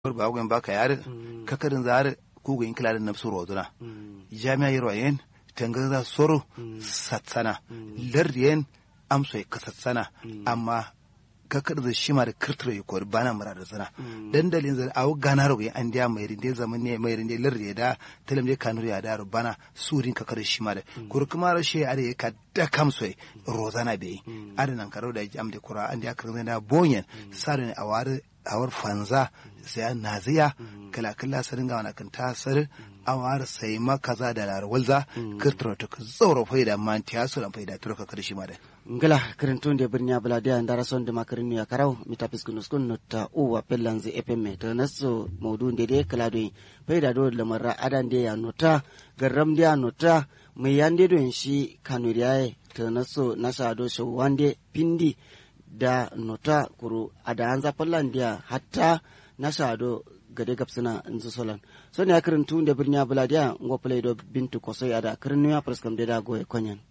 ba gwen baka yare kakarin zare kuga in kilalin nafsu roduna jami'a yiro yen tangaza soro satsana lardiyen amso ya kasatsana amma kakar da shima da kirtiro ya kori bana mura da zana dandalin zan awo gana rogo an dia mai rinde zaman ne mai rinde lardi da talam je kanuri ya da bana surin kakar da shima da kuri kuma rashe are ya ka da kamso rozana bai adanan karo da jam da kura an dia kirin da bonyen sarin awar awar fanza sai naziya kala kala sarin ga wani kan tasar awar sai ma kaza da larwalza kirtiro ta zauro faida man tiyasu dan faida turo kakar shima da ngala kirintun de birnya baladia ndara son de makirin ya karau mitapis kunus kun nota uwa pellanzi epemme to naso maudu de de kala do faida do lamara adan de ya nota garam de ya nota mai yande do shi kanuriyaye to naso nasa do so wande pindi da nota kuru ada anza pellandia hatta nasa do gade gabsina nzu solan so ne akirin tun de birnya baladia ngo play do bintu kosoy ada kirin ya preskam de da goye konyan